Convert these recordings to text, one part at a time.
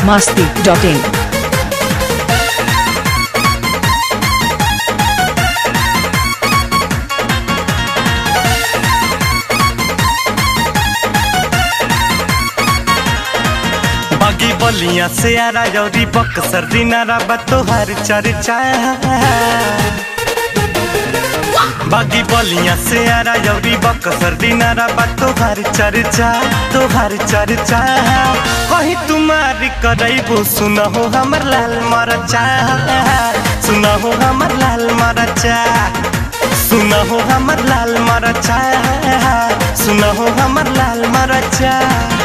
masti.in. बागी बलिया से आरा जौरी बक्सर दिनारा बतोहर चर्चा बागी बलिया से आरा जौरी बक्सर दिनारा बतोहर चर्चा तोहर चर्चा कहीं तुम्हारी करैबो सुनहो हमर लाल मरचा सुनहो हमर लाल मरचा सुनहो हमर लाल मरचा सुनहो हमर लाल मरचा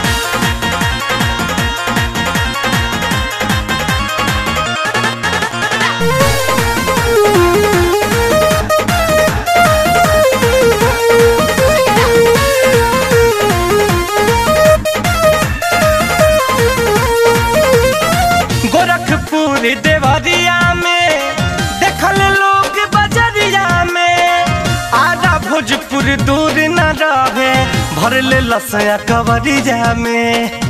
गोरखपुर देवरिया में देखल लोग बजरिया में आधा भोजपुर दूर न रहे भर ले लसया कवरिया में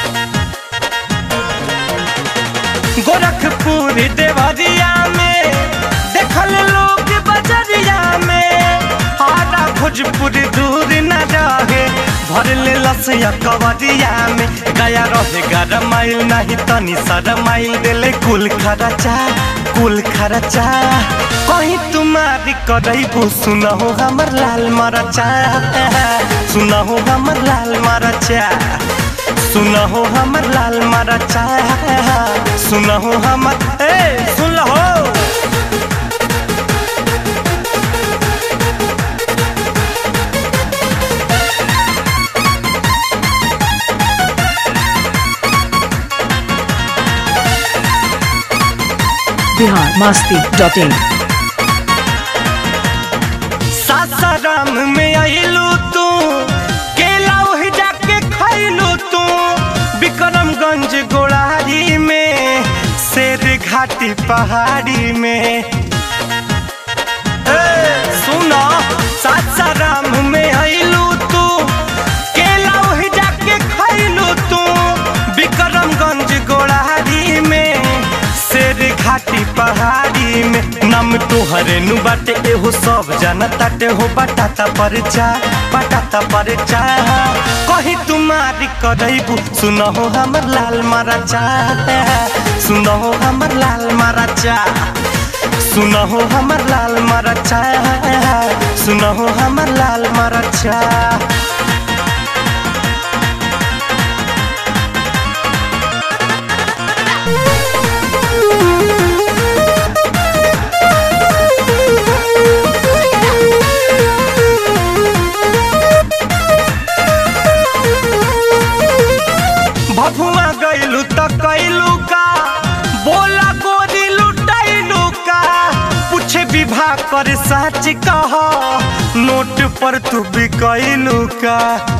गोरखपुर देवरिया में देखल लोग बजरिया में आधा भोजपुर दूर न रहे भर ले लसया कवरिया में गया रहे ग्यारह माइल नहीं तनी सारा माइल देले कुल खर्चा कुल खर्चा कहीं तुम्हारी करैबो सुनहो हमर लाल मरचा सुनहो हमर लाल मरचा सुनहो हमर लाल मरचा सुनहो हमर ए सुन हो Bihar masti.in. सासाराम में आइलू तू केला वही जाके खैलू तू विक्रमगंज गोड़ारी में शेर घाटी पहाड़ी में ए, सुनो सासाराम में आइलू तू केला वही जाके खैलू तू विक्रमगंज गोड़ारी में शेर घाटी पहाड़ी में नम तोहरे नु बाटे एहो सब जाना ताटे हो बटाता परचा बटाता परचा कहीं तुम्हारी करैबू सुनहो हमर लाल मरचा सुनहो हमर लाल मरचा सुनहो हमर लाल मरचा सुनहो हमर लाल मरचा भभुआ गइलू त कैलू का बोला गोरी लुटैलू का पूछे विवाह कर सच कह नोट पर तू बिकैलू का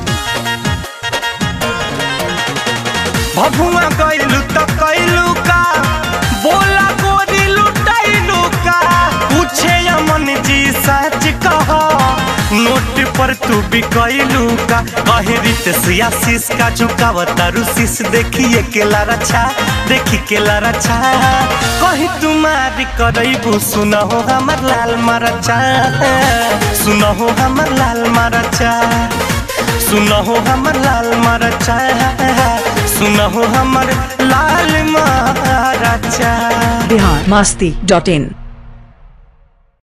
भभुआ गइलू त कैलू का बोला गोरी लुटैलू का पूछे अमन जी सच कह नोट पर तू बिकैलू का कहे रित आशीष का झुकावता रुशीस देखिए केला रचा देखी केला रचा कही तुम्हारी करैबू सुनहो हमर लाल मरचा सुनहो हमर लाल मरचा सुनहो हमर लाल मरचा सुनहो हमर लाल मरचा Bihar masti.in.